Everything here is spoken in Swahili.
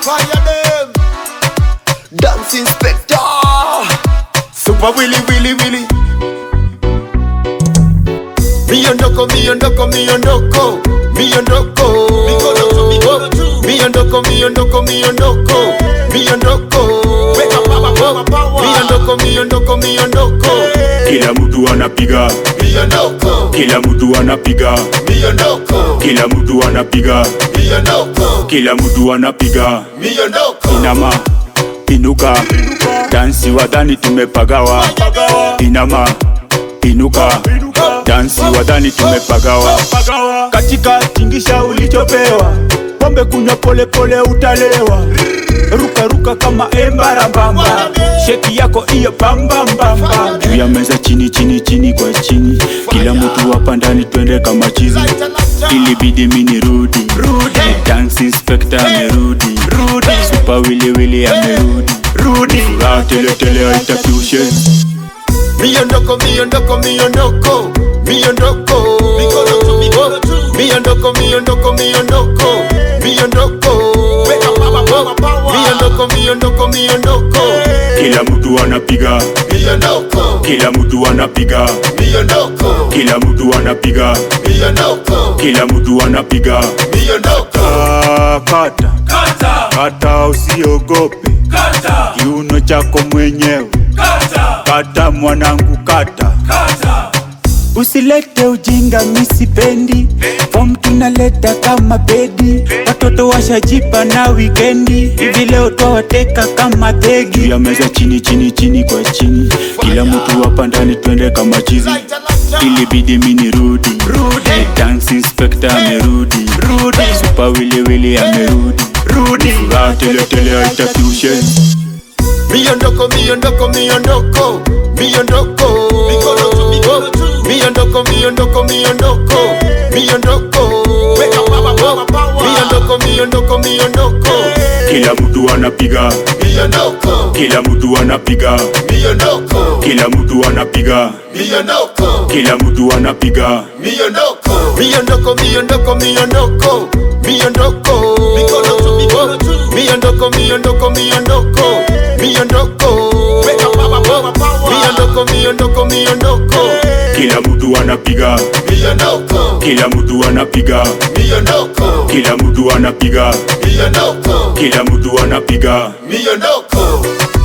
fire them. Dance inspector. Super Willy Willy Willy. Miondoko, miondoko, miondoko, miondoko. Miondoko, miondoko, miondoko, miondoko. Miondoko, miondoko, miondoko. Kila mtu anapiga, Miondoko, kila mtu anapiga, miondoko, kila mtu anapiga, miondoko, kila mtu anapiga. miondoko. Inama, inuka, dansi wadhani tumepagawa. Inama, inuka, dansi wadhani tumepagawa. Katika tingisha ulichopewa, pombe kunywa pole pole utalewa. Ruka ruka kama embarambamba, sheki yako iyo bambambamba. Juu ya meza chini chini chini kwa chini, kila mtu hapa ndani twende kama chizi. Ilibidi mini rudi, dance inspector amerudi, super wili wili amerudi, furaha tele tele haitaki ushenzi. Miondoko, miondoko, miondoko, miondoko. Miondoko, miondoko, miondoko, miondoko. Miondoko, miondoko, miondoko. Kila mtu anapiga, Miondoko, kila mtu anapiga, miondoko, kila mtu anapiga, miondoko, kila mtu anapiga. miondoko. Ah, Kata kata, usiogope kiuno chako mwenyewe. Kata mwanangu, kata Usilete ujinga, misipendi fom tunaleta kama bedi. Watoto washajipa na wikendi, hivi leo twawateka kama begi. Juu ya meza chini chini chini kwa chini, kila mtu hapa ndani twende kama chizi. Ilibidi mini rudi, dance inspector amerudi, super wili wili amerudi, furaha tele tele haitaki ushenzi. Miondoko, miondoko, miondoko, miondoko. Miondoko, miondoko, miondoko, miondoko. Miondoko, miondoko, miondoko. Kila mtu anapiga, Miondoko, kila mtu anapiga, miondoko, kila mtu anapiga, miondoko, kila mtu anapiga. miondoko. Miondoko, miondoko, miondoko, miondoko. Miondoko, miondoko, miondoko, miondoko. Miondoko, miondoko, miondoko. Kila mtu anapiga, Miondoko, kila mtu anapiga, miondoko, kila mtu anapiga, miondoko, kila mtu anapiga. miondoko.